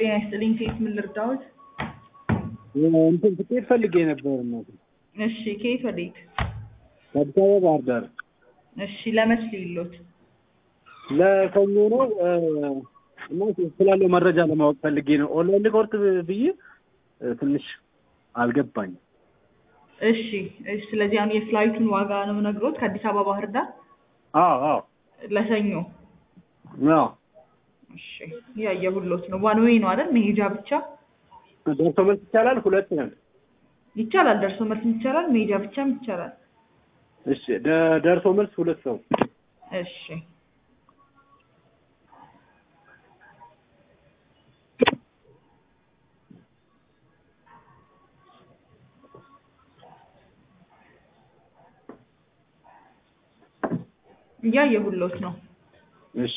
ጤና ይስጥልኝ። ከየት ምን ልርዳዎት? እንትን ትኬት ፈልጌ ነበር እናቴ። እሺ፣ ከየት ወዴት? ከአዲስ አበባ ባህር ዳር እሺ፣ ለመች ልይሎት? ለሰኞ ነው እ፣ እና ስላለው መረጃ ለማወቅ ፈልጌ ነው። ኦንላይን ልቆርጥ ብዬ እ፣ ትንሽ አልገባኝም። እሺ፣ እሺ። ስለዚህ አሁን የፍላይቱን ዋጋ ነው ነግሮት ከአዲስ አበባ ባህር ዳር አዎ አዎ ለሰኞ። አዎ እሺ፣ ያየሁሎት ነው። ዋን ዌይ ነው አይደል? መሄጃ ብቻ ደርሶ መልስ ይቻላል። ሁለት ነን። ይቻላል። ደርሶ መልስም ይቻላል፣ መሄጃ ብቻም ይቻላል። እሺ ደ- ደርሶ መልስ ሁለት ሰው እሺ እያየሁሎት ነው። እሺ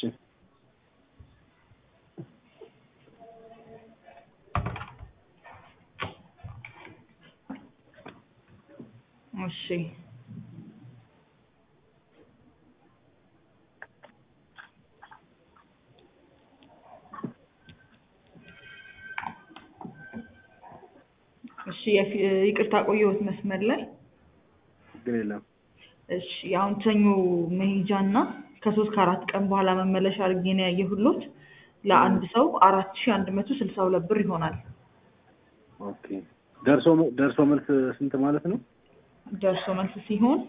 እሺ እሺ የፊ- ይቅርታ ቆየሁት መስመር ላይ። ችግር የለም። እሺ አሁን ሰኞ መሄጃ እና ከሶስት ከአራት ቀን በኋላ መመለሻ አድርጌ ነው ያየሁሎት። ለአንድ ሰው አራት ሺ አንድ መቶ ስልሳ ሁለት ብር ይሆናል። ኦኬ ደርሶ መ- ደርሶ መልስ ስንት ማለት ነው? ደርሶ መልስ ሲሆን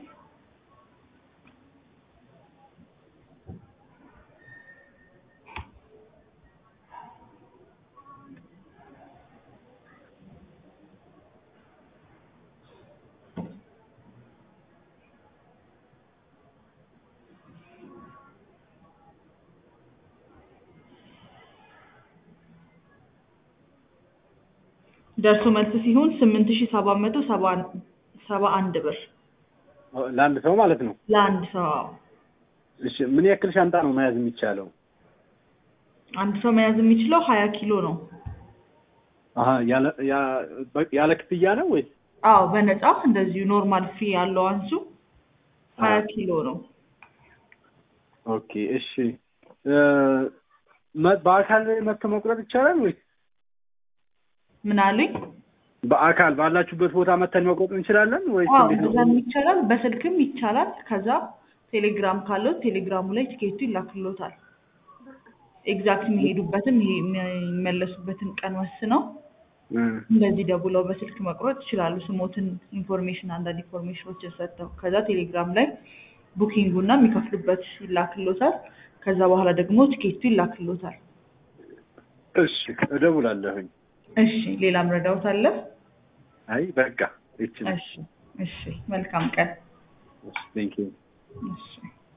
ደርሶ መልስ ሲሆን ስምንት ሺ ሰባት መቶ ሰባ አንድ ብር ለአንድ ሰው ማለት ነው። ለአንድ ሰው። እሺ ምን ያክል ሻንጣ ነው መያዝ የሚቻለው? አንድ ሰው መያዝ የሚችለው ሀያ ኪሎ ነው። አሀ ያለ ያ- በ- ያለ ክፍያ ነው ወይስ? አዎ በነፃ እንደዚሁ ኖርማል ፊ ያለው አንሱ ሀያ አዎ። ኪሎ ነው። ኦኬ እሺ እ፣ መ- በአካል መጥቶ መቁረጥ ይቻላል ወይስ ምን አሉኝ? በአካል ባላችሁበት ቦታ መተን መቁረጥ እንችላለን ወይስ አዎ እንዴት ነው? እንደዛም ይቻላል፣ በስልክም ይቻላል። ከዛ ቴሌግራም ካለው ቴሌግራሙ ላይ ቲኬቱ ይላክሎታል። ኤግዛክት የሚሄዱበትን ይሄ የሚመለሱበትን ቀን ወስነው እ፣ እንደዚህ ደውለው በስልክ መቁረጥ ይችላሉ። ስሞትን ኢንፎርሜሽን አንዳንድ ኢንፎርሜሽኖችን ሰጥተው ከዛ ቴሌግራም ላይ ቡኪንጉና የሚከፍሉበት ይላክሎታል። ከዛ በኋላ ደግሞ ቲኬቱ ይላክሎታል። እሺ እደውላለሁኝ። እሺ ሌላም ረዳውት አለ? አይ በቃ ይችላል። እሺ እሺ መልካም ቀን። ቴንክ ዩ እሺ